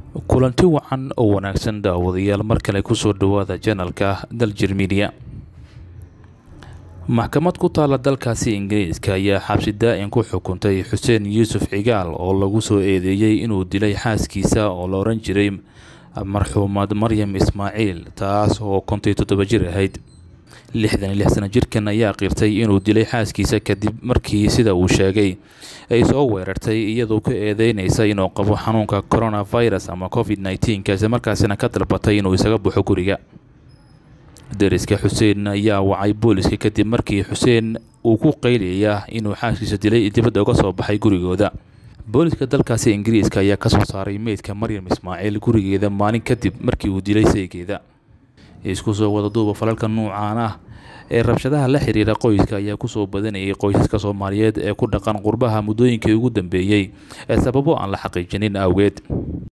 kulanti wacan oo wanaagsan daawadayaal mar kale kusoo dhawaada janalka daljir midiya maxkamad ku taala dalkaasi ingiriiska ayaa xabsi daa-in ku xukuntay xuseen yuusuf cigaal oo lagu soo eedeeyey inuu dilay xaaskiisa oo la oran jiray marxuumad maryam ismaaciil taas oo kontii toddoba jir ahayd lixdan iyo lix sano jirkan ayaa qirtay inuu dilay xaaskiisa kadib markii sida uu sheegay ay soo weerartay iyadoo ku eedeynaysa inuu qabo xanuunka coronavirus ama covid nneteen isla markaasina ka dalbatay inuu isaga baxo guriga deriska xuseen ayaa wacay booliska kadib markii xuseen uu ku qayliyaya inuu xaaskiisa dilay dibadda uga soo baxay gurigooda booliska dalkaasi ingiriiska ayaa kasoo saaray meydka maryam ismaaciil gurigeeda maalin kadib markii uu dilay saygeeda isku soo wada duuba falalka nuucaan ah ee rabshadaha la xiriira qoyska ayaa kusoo badanayay qoysaska soomaaliyeed ee ku dhaqan qurbaha muddooyinkii ugu dambeeyey ee sababo aan la xaqiijinin awgeed